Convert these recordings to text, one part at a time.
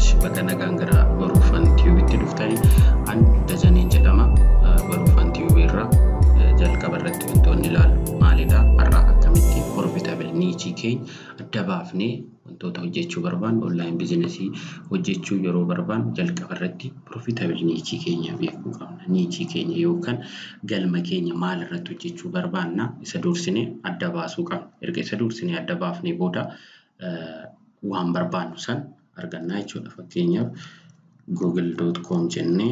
bakka nagaan gara baruufan tiyuubitti dhuftanii an dajaneen jedhama baruufan tiyuubii irraa jalqaba irratti wantoonni ilaallu maalidha har'a akkamitti profitable niichii keenya adda baafnee wantoota hojjechuu barbaannu onlaayin bizinesii hojjechuu yeroo barbaannu jalqaba irratti profitable niichii keenya beekuu qabna niichii keenya yookaan galma keenya maal irratti hojjechuu barbaanna isa dursinee adda baasuu qabna erga isa dursinee adda baafnee booda waan barbaannu san argannaa jechuudha. Fakkeenyaaf google.com jennee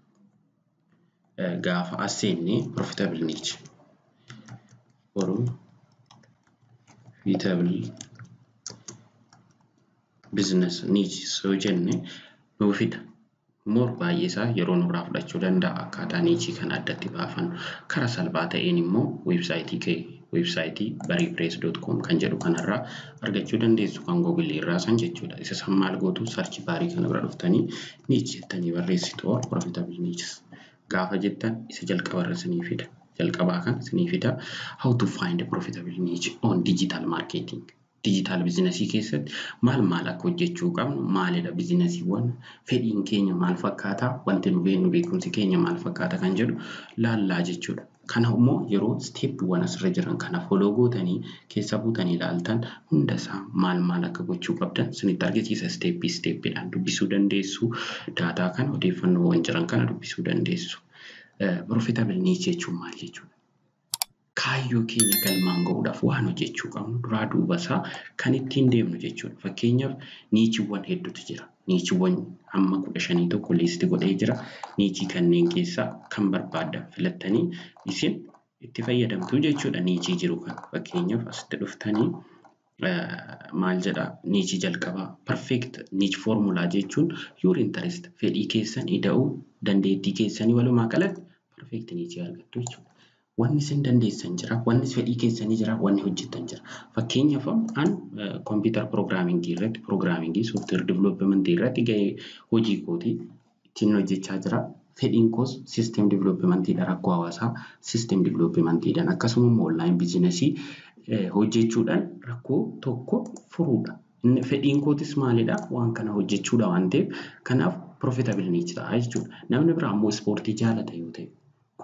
gaafa as seennee profitable niche profitable business niche yoo jenne nuu fida. Moor baay'ee isaa yeroo nurraa fudhachuu danda'a akkaataa niichii kana addatti baafannu. Karaa salphaa ta'een immoo weebsaayitii kee weebsaayitii bariipirees.com kan jedhu kanarraa argachuu dandeessu kan googilii irraa san jechuudha. Isa san maal gootu sarchi baarii kana bira dhuftanii niich jettanii barreessitu or profitable niches gaafa jettan isa jalqabarra isinii fida. Jalqabaa kan isinii fida how to find a profitable niche on digital marketing. Digital bizinesii keessatti maal maal akka hojjechuu qabnu maalidha bizinesiiwwan fedhiin keenya maal fakkaata wanti nu beeknu beekumsi keenya maal fakkaata kan jedhu laallaa jechuudha. Kana immoo yeroo steeppiiwwan asirra jiran kana foloo gootanii keessa buutanii ilaaltan hundasaa maal maal akka gochuu qabdan isinitti argisiisa steeppii steeppiidhaan dubbisuu dandeessu. Daataa kana odeeffannoowwan jiran kana dubbisuu dandeessu. Profitable niche jechuun maal jechuudha? Kaayyoo keenya galmaan gahuudhaaf waan hojjechuu qabnu duraa duuba isaa kan ittiin deemnu jechuudha. Fakkeenyaaf niichiiwwan hedduutu jira. Niichiiwwan hamma kudha shanii tokko liisti godhee jira. Niichii kanneen keessaa kan barbaaddan filattanii isin itti fayyadamtu jechuudha niichii jiru kana. Fakkeenyaaf asitti dhuftanii maal jedhaa niichii jalqabaa perfect niich foormulaa jechuun your interest fedhii keessan ida'uu dandeettii keessanii walumaa galatti perfect niichii argattu jechuudha. Wanni isin dandeessan jira, wanni fedhii keessanii jira, wanni hojjettan jira. Fakkeenyaaf an kompiitara piroogiraamingii irratti piroogiraamingii sooftiweer diviloopimentii irratti gahee hojii kootii ittiin hojjechaa jira. Fedhiin koos siisteem divilooppimentiidha rakkoo hawaasaa siisteem divilooppimentiidhaan akkasuma immoo onlaayin bizinesii hojjechuudhaan rakkoo tokko furuudha. Fedhiin kootis maalidha waan kana hojjechuudha waan ta'eef kanaaf profitable niche ta'a jechuudha. Namni biraa immoo ispoortii jaalata yoo ta'e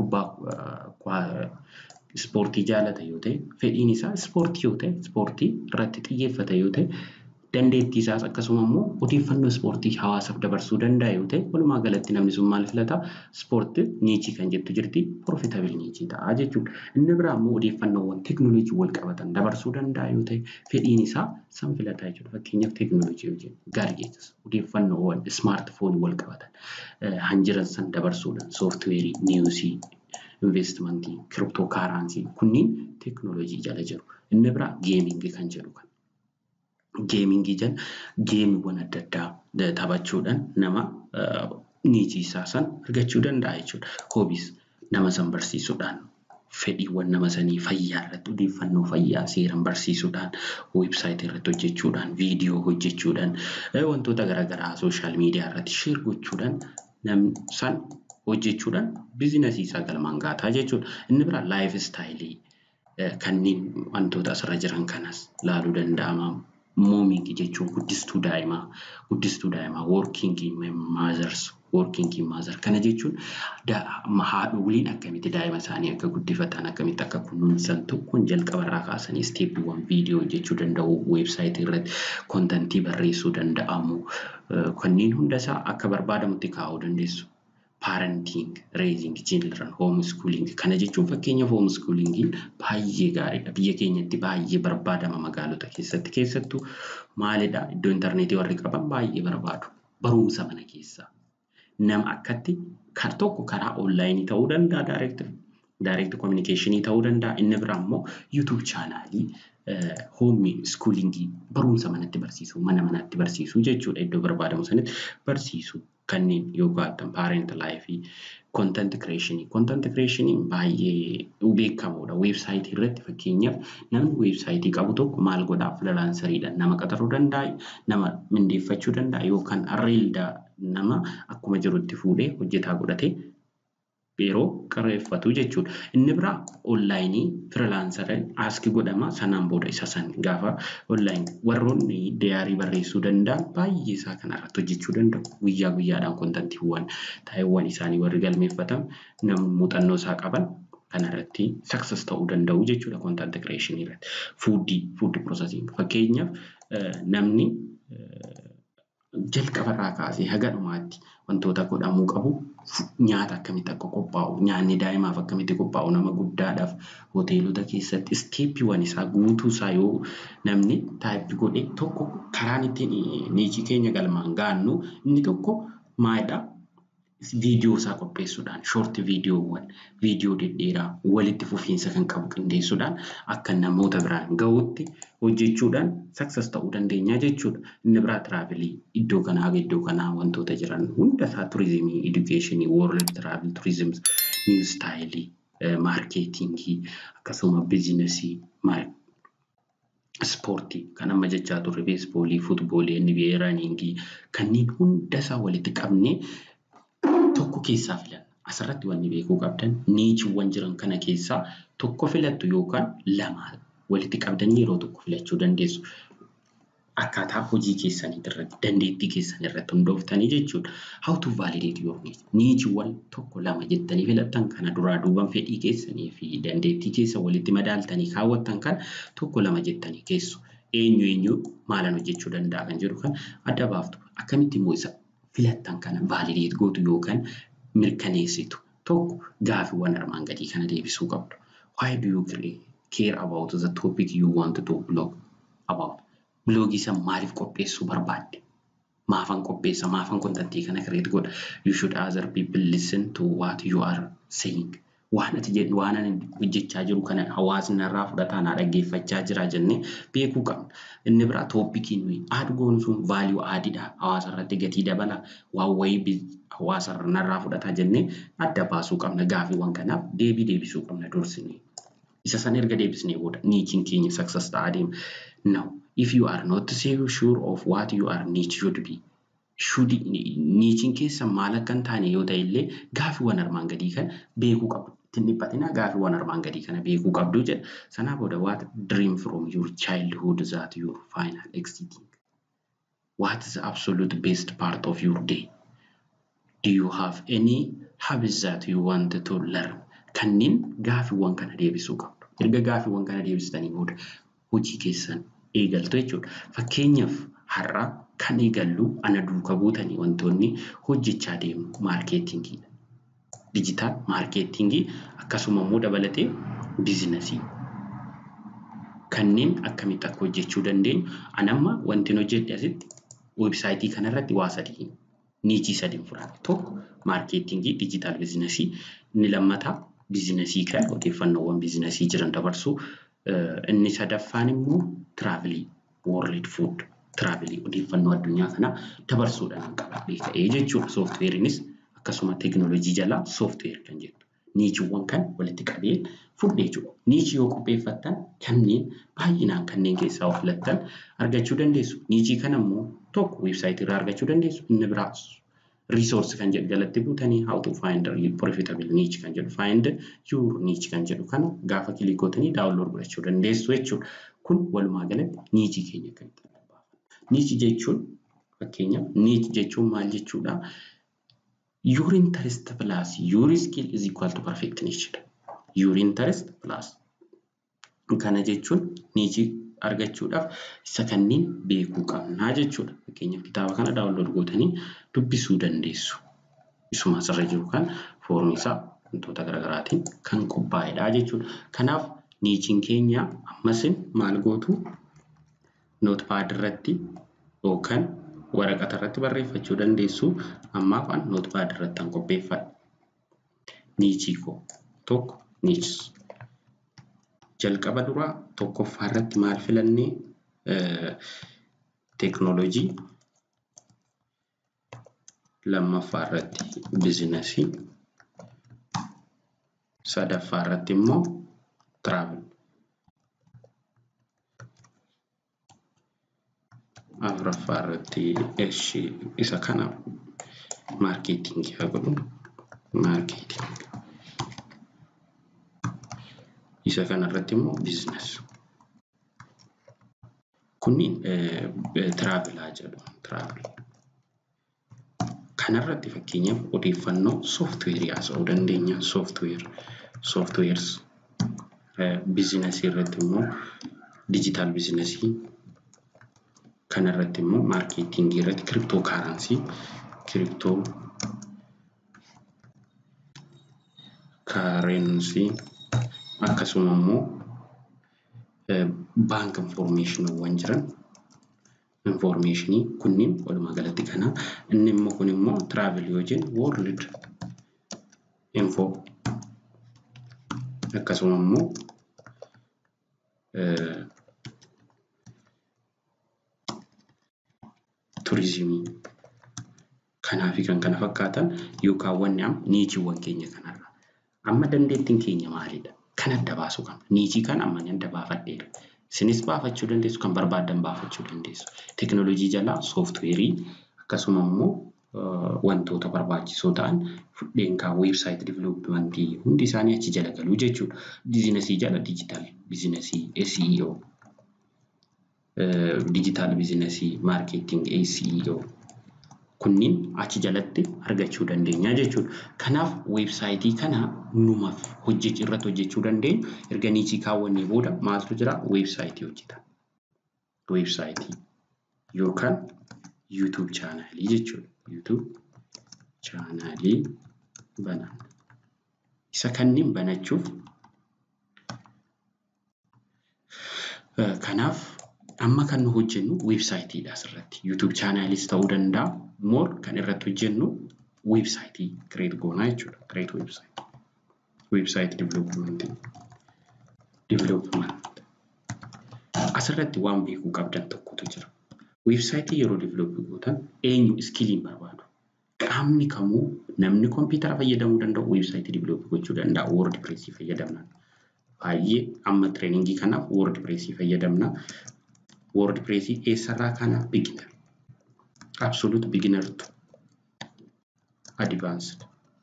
kubbaa ispoortii jaalata yoo ta'e fedhiin isaa ispoortii yoo ta'e ispoortii irratti xiyyeeffata yoo ta'e dandeettii isaas akkasuma immoo odeeffannoo ispoortii hawaasaaf dabarsuu danda'a yoo ta'e walumaa galatti namni sun maal filata ispoortii niichii kan jettu jirti profitable niichii ta'a jechuudha. Inni biraa immoo odeeffannoowwan teekinooloojii wal qabatan dabarsuu danda'a yoo ta'e fedhiin isaa san filata jechuudha. Fakkeenyaaf teekinooloojii yoo jennu gaargeetas odeeffannoowwan ismaartifoonii wal qabatan hanjiran san dabarsuudhaan sooftiweerii niiwusii investimentii kiriptoo kaaraansii kunniin teekinooloojii jala jiru. Inni biraa geemingii kan jedhu kan. Geemingii jala geemiiwwan adda addaa taphachuudhaan nama niichii isaa san argachuu danda'a jechuudha. Hoobiis nama san barsiisuudhaan fedhiiwwan nama sanii fayyaa irratti odeeffannoo fayyaa seeran barsiisuudhaan weebsaayitii irratti hojjechuudhaan viidiyoo hojjechuudhaan wantoota garaagaraa sooshaal miidiyaa irratti sheer gochuudhaan namni san hojjechuudhaan biizinasii isaa galmaan gaataa jechuudha. Inni biraa laayif istaayilii kanneen wantoota asirra jiran kanas laaluu danda'ama. Moomingii jechuun guddistuu daa'imaa, guddistuu daa'imaa, woorkingii maazars, woorkingii maazar kana jechuun haadholiin akkamitti daa'ima isaanii akka guddifatan akkamitti akka kunuunsan tokkoon jalqabarraa kaasanii isteeppiiwwan viidiyoo hojjechuu danda'u weebsaayitii irratti koontantii barreessuu danda'amu kanneen hundasaa akka barbaadamutti kaa'uu dandeessu. parenting, raising children, homeschooling kana jechuun fakkeenyaaf homeschoolingiin baay'ee gaariidha. Biyya keenyatti baay'ee barbaadama magaalota keessatti keessattuu maalidha iddoo intarneetii warri qaban baay'ee barbaadu. Barumsa mana keessaa. Nama akkatti kan tokko karaa onlaayinii ta'uu danda'a direct direct communication ta'uu danda'a. Inni biraa immoo YouTube chaanaalii hoomii iskuulingii barumsa manatti barsiisuu mana manatti barsiisuu jechuudha iddoo barbaadamu sanitti barsiisuu kanneen yoo gaatan paarent laayifii kontent kireeshinii kontent kireeshiniin baay'ee beekamoodha weebsaayitii irratti fakkeenyaaf namni weebsaayitii qabu tokko maal godhaa filaansariidhaan nama qaxaruu danda'a nama mindeeffachuu danda'a yookaan arreeldaa nama akkuma jirutti fuudhee hojjetaa godhatee yeroo qirreeffatu jechuudha. Inni biraa onlaayinii firilaansarii aaskii godhama sanaan booda isa san gaafa onlaayinii warroonni diyaarii barreessuu danda'an baay'ee isaa kanarratti hojjechuu danda'u. Guyyaa guyyaadhaan kontantiiwwan taa'eewwan isaanii warri galmeeffatan namni muuxannoo isaa qaban kanarratti success ta'uu danda'u jechuudha content creation irratti. Fuudii fuudii processing fakkeenyaaf namni jalqabarraa kaasee haga dhumaatti wantoota godhamuu qabu nyaata akkamitti akka qophaa'u nyaanni daa'imaaf akkamitti qophaa'u nama guddaadhaaf hoteelota keessatti isteeppiiwwan isaa guutuu isaa yoo namni taayippi godhe tokko karaan ittiin niichii keenya galmaan gaannu inni tokko maalidhaa viidiyoo isaa qopheessuudhaan shoorti viidiyoowwan viidiyoo dhedheeraa walitti fufiinsa kan qabu qindeessuudhaan akka namoota biraan gahuutti hojjechuudhaan success ta'uu dandeenya jechuudha. Inni biraa tiraavilii iddoo kanaa haga iddoo kanaa wantoota jiran hunda isaa turizimii, edukeeshinii, woorld tiraavilii, turizim, niw istaayilii, maarkeetingii akkasuma biizinasii ispoortii kan amma jechaa turre beesboolii, futboolii, NBA, raniingii kanneen hunda isaa walitti qabnee tokko keessaa filanna. Asirratti wanni beekuu qabdan niichiiwwan jiran kana keessaa tokko filattu yookaan lama walitti qabdanii yeroo tokko filachuu dandeessu. Akkaataa hojii keessanii irratti dandeettii keessanii irratti hundooftanii jechuudha. How to validate your niche. Niichiiwwan tokko lama jettanii filattan kana duraa duuban fedhii keessanii fi dandeettii keessa walitti madaaltanii kaawwattan kan tokko lama jettanii keessu. Eenyu eenyu maalan hojjechuu danda'a kan jedhu kan adda baaftu. Akkamitti immoo isa filattan kana valideet gootu yookaan mirkaneessitu tokko gaafiiwwan armaan gadii kana deebisuu qabdu. Why do you care about the topic you want to blog about? Biloogii san maaliif qopheessuu barbaadde? Maafan qopheessa? Maafan kontantii kana kireet godha? You should other people listen to what you are saying. Waan ati jedhu waan ani hojjechaa jiru kana hawaasni narraa fudhataa na dhaggeeffachaa jira jennee beekuu qabna. Inni biraa tooppikiin nuyi aad goonu sun vaaliyuu aadiidha. Hawaasa irratti gatii dabala. Waan wayii hawaasa narraa fudhataa jennee adda baasuu qabna. Gaafiiwwan kanaaf deebii deebisuu qabna dursinee. Isa san erga deebisnee booda niichiin keenya success ta'aa deema. Now, if you are not sure of what your niche should be, should niichiin keessa maal akka hin taane yoo ta'e illee gaafiiwwan armaan gadii kana beekuu qabdu. Ittiin dhiphatinaa gaafiiwwan armaan gadii kana beekuu qabdu jedha. Sanaa booda what dream from your childhood that your final exiting. What is the absolute best part of your day? Do you have any habits that you want to learn? Kanneen gaafiiwwan kana deebisuu qabdu. Erga gaafiiwwan kana deebistanii booda hojii keessan eegaltu jechuudha. Fakkeenyaaf har'a kan eegallu ana duuka buutanii wantoonni hojjechaa deemu maarkeetingiidha. Dijitaal maarkeetingii akkasuma immoo dabalatee biizinasii. Kanneen akkamitti akka hojjechuu dandeenyu anamma wanti hojjedhe asitti weebsaayitii kanarratti waa sadii niichii sadiin fudhadhe. Tokko maarkeetingii dijitaal biizinasii inni lammataa biizinasii kan odeeffannoowwan biizinasii jiran dabarsuu inni sadaffaan immoo tiraavilii woorlid fuud tiraavilii odeeffannoo addunyaa kanaa dabarsuudhaan qabadhee ka'ee jechuudha. Sooftiweeriinis akkasuma teekinooloojii jalaa sooftiweer kan jettu. Niichiiwwan kan walitti qabeen fudhee jechuudha. Niichii yoo qopheeffattan kanneen baay'inaan kanneen keessaa of filattan argachuu dandeessu. Niichii kana immoo tokko weebsaayitii irraa argachuu dandeessu. Inni biraa resource kan jedhu jalatti buutanii how to find profitable niche kan jedhu find your niche kan jedhu kana gaafa kilikootanii daawunlood godhachuu dandeessu jechuudha. Kun walumaa galatti niichii keenya akkamitti adda baafanna. Niichii jechuun fakkeenyaaf niichii jechuun maal jechuudha? Your interest plus your skill is equal to perfect niche dha. Your interest plus kana jechuun niichii argachuudhaaf isa kanneen beekuu qabnaa jechuudha. Fakkeenyaaf kitaaba kana daawunlood gootanii dubbisuu dandeessu. Isuma asirra jiru kan foormi isaa wantoota garaagaraatiin kan qophaa'edha jechuudha. Kanaaf niichiin keenya ammasin maal gootu nootpaad irratti yookaan waraqata irratti barreeffachuu dandeessu. Ammaaf an nootpaad irratti kan qopheeffadhe. Niichii koo tokko niichis. jalqaba duraa tokkoffaa irratti maal filannee teeknooloojii lammaffaa irratti biizinasii sadaffaa irratti immoo tiraavel afuraffaa irratti isa kana maarkeetingii haa godhu maarkeetingii Isa kanarratti immoo biizines. Kunniin tiraavilaa jedhu. Tiraavil. Kanarratti fakkeenyaaf odeeffannoo sooftiweerii haasa'uu dandeenya. Sooftiweer. Sooftiweers. Biizinesii irratti immoo dijitaal biizinesii. Kanarratti immoo maarkeetingii irratti kiriptoo kaaransii. Kiriptoo kaarensii akkasuma immoo baank infoormeeshiniiwwan jiran infoormeeshinii kunniin walumaa galatti kana inni immoo kun immoo tiraavel yoo jennu woorlid infoo akkasuma immoo turizimii kanaa fi kan kana fakkaatan yookaan wanni amma niichiiwwan keenya kanarra amma dandeettiin keenya maalidha? Kan adda baasu qabna. Niichii kan amma ni adda baafadheera. Isinis baafachuu dandeessu, kan barbaaddan baafachuu dandeessu. Teknoolojii jalaa sooftiweerii akkasuma immoo wantoota barbaachisoo ta'an fudheen kaa weebsaayit diviloopimentii hundi isaanii achi jala galuu jechuudha. Biizinesii jala dijitaal biizinesii SEO, dijitaal biizinesii maarkeeting SEO kunniin achi jalatti argachuu dandeenya jechuudha. Kanaaf weebsaayitii kana numaaf hojjechuu irratti hojjechuu dandeenya. Erga niichii kaawwannee booda maaltu jira? Weebsaayitii hojjeta. Weebsaayitii yookaan yuutuub chaanaalii jechuudha. Yuutuub chaanaalii bananna. Isa kanneen banachuuf kanaaf amma kan nu hojjennu weebsaayitiidha asirratti. Yuutuub chaanaaliis ta'uu danda'a. Moor kan irratti hojjennu weebsaayitii kireet goonaa jechuudha. Kireet weebsaayitii. Weebsaayitii diviloopimentii. Diviloopimentii. Asirratti waan beekuu qabdan tokkotu jira. Weebsaayitii yeroo diviloopii gootan eenyu iskiliin barbaadu? Qaamni kamuu namni kompiitara fayyadamuu danda'u weebsaayitii diviloopii gochuu danda'a. Woord pireesii fayyadamna. Baay'ee amma tireeningii kanaaf woord pireesii fayyadamna. Woord pireesii eessarraa kana biginar. Absolute beginner to advanced.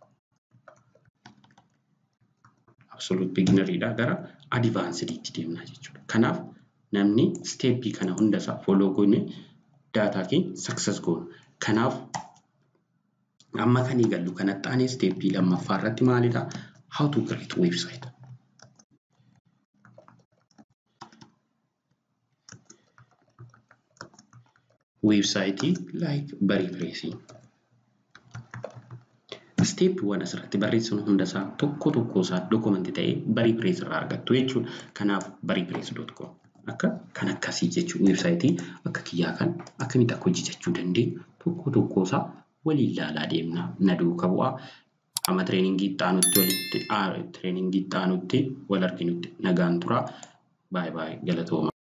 Absolute beginneridha gara advancediitti deemna jechuudha. Kanaaf namni steeppii kana hundasaa foloo goone daataa keenya success goona. Kanaaf amma kan eegallu kanatti aanee steeppii lammaffaa irratti maalidha? How to create website. Weebsaayitii like barii pireesii. Steeppiiwwan asirratti barreessinu hundasaa tokko tokko isaa dokumentii ta'ee barii pirees irraa argattu jechuudha. Kanaaf barii pirees doot koom akka kan akkasii jechuudha. Weebsaayitii akka kiyyaa kan akkamitti akka hojjechuu dandeenyu tokko tokko isaa waliin ilaalaa deemna. Na duuka bu'aa. Amma tireeningii itti aanutti walitti tireeningii itti aanutti wal arginutti nagaan turaa. Baay'ee baay'ee galatooma.